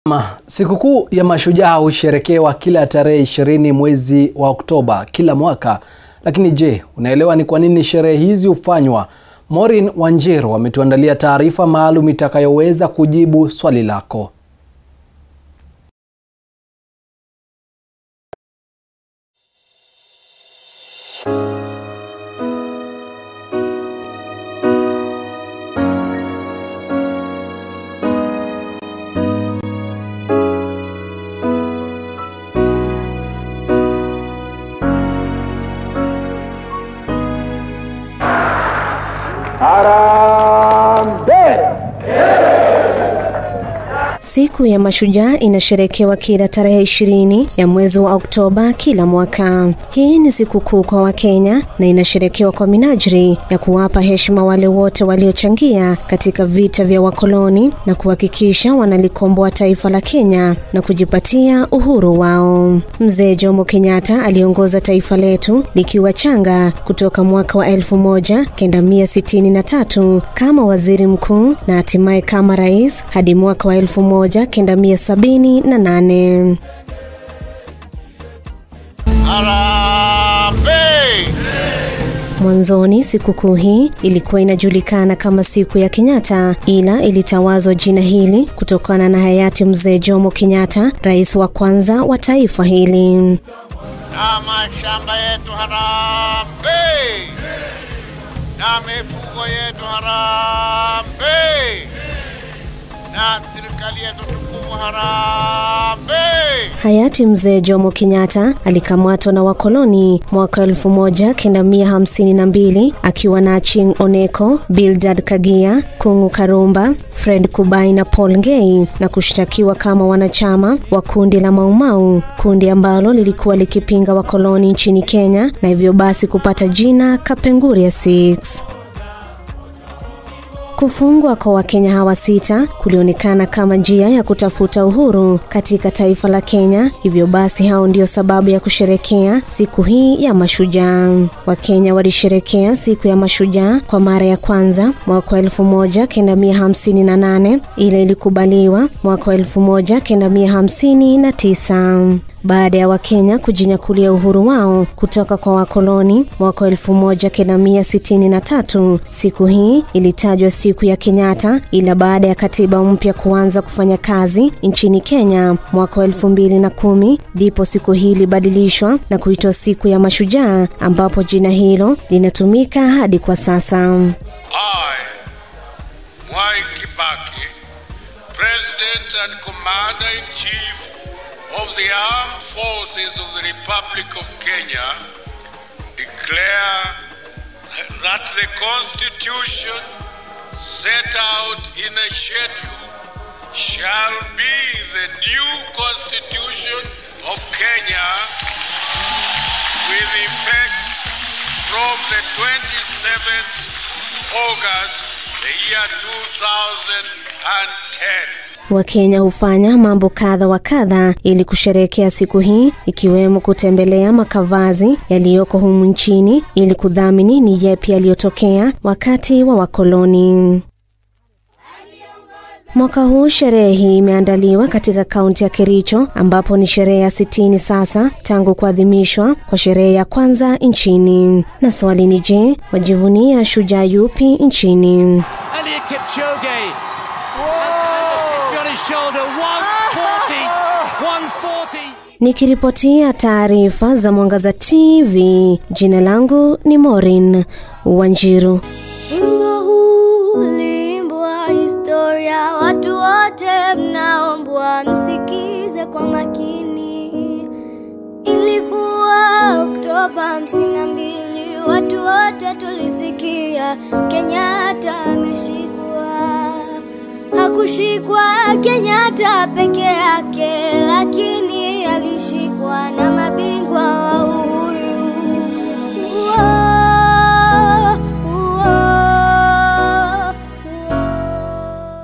Ma, sikukuu ya mashujaa husherekewa kila tarehe ishirini mwezi wa Oktoba kila mwaka. Lakini je, unaelewa ni kwa nini sherehe hizi hufanywa? Maureen Wanjiru ametuandalia taarifa maalum itakayoweza kujibu swali lako. Siku ya Mashujaa inasherekewa kila tarehe ishirini ya mwezi wa Oktoba kila mwaka. Hii ni siku kuu kwa Wakenya na inasherekewa kwa minajili ya kuwapa heshima wale wote waliochangia katika vita vya wakoloni na kuhakikisha wanalikomboa taifa la Kenya na kujipatia uhuru wao. Mzee Jomo Kenyatta aliongoza taifa letu likiwa changa kutoka mwaka wa elfu moja kenda mia sitini na tatu kama waziri mkuu na hatimaye kama rais hadi mwaka wa elfu moja kenda mia sabini na nane. Mwanzoni sikukuu hii ilikuwa inajulikana kama siku ya Kenyatta, ila ilitawazwa jina hili kutokana na hayati mzee Jomo Kenyatta, rais wa kwanza wa taifa hili. na mashamba yetu harambee, na mifugo yetu harambee, na serikali yetu tukufu harambee. Hayati mzee Jomo Kenyatta alikamatwa na wakoloni mwaka 1952 akiwa na Aching Oneko, Bildad Kagia, Kungu Karumba, Fred Kubai na Paul Ngei na kushtakiwa kama wanachama wa kundi la Maumau, kundi ambalo lilikuwa likipinga wakoloni nchini Kenya na hivyo basi kupata jina Kapenguria Six. Kufungwa kwa Wakenya hawa sita kulionekana kama njia ya kutafuta uhuru katika taifa la Kenya. Hivyo basi, hao ndio sababu ya kusherekea siku hii ya mashujaa. Wakenya walisherekea siku ya mashujaa kwa mara ya kwanza mwaka wa elfu moja kenda mia hamsini na nane ile ilikubaliwa mwaka wa elfu moja kenda mia hamsini na tisa baada ya Wakenya kujinyakulia uhuru wao kutoka kwa wakoloni mwaka wa 1963. Siku hii ilitajwa siku ya Kenyatta, ila baada ya katiba mpya kuanza kufanya kazi nchini Kenya mwaka wa 2010 ndipo siku hii ilibadilishwa na kuitwa siku ya mashujaa, ambapo jina hilo linatumika hadi kwa sasa. I, Mwai Kibaki, President and Commander-in-Chief of the Armed Forces of the Republic of Kenya, declare that the Constitution set out in a schedule shall be the new Constitution of Kenya with effect from the 27th August, the year 2010. Wakenya hufanya mambo kadha wa kadha ili kusherehekea siku hii, ikiwemo kutembelea makavazi yaliyoko humu nchini ili kudhamini ni yepi yaliyotokea wakati wa wakoloni. Mwaka huu sherehe hii imeandaliwa katika kaunti ya Kericho ambapo ni sherehe ya sitini sasa tangu kuadhimishwa kwa sherehe ya kwanza nchini. Na swali ni je, wajivunia shujaa yupi nchini? Elliot Kipchoge. It's on his shoulder. 140. 140. Nikiripotia taarifa za Mwangaza TV, jina langu ni Maureen Wanjiru. Wimbo huu uliimbwa historia, watu wote mnaombwa msikize kwa makini. Ilikuwa Oktoba hamsini na mbili, watu wote tulisikia Kenyatta ameshikwa. Hakushikwa Kenyatta peke yake, lakini alishikwa na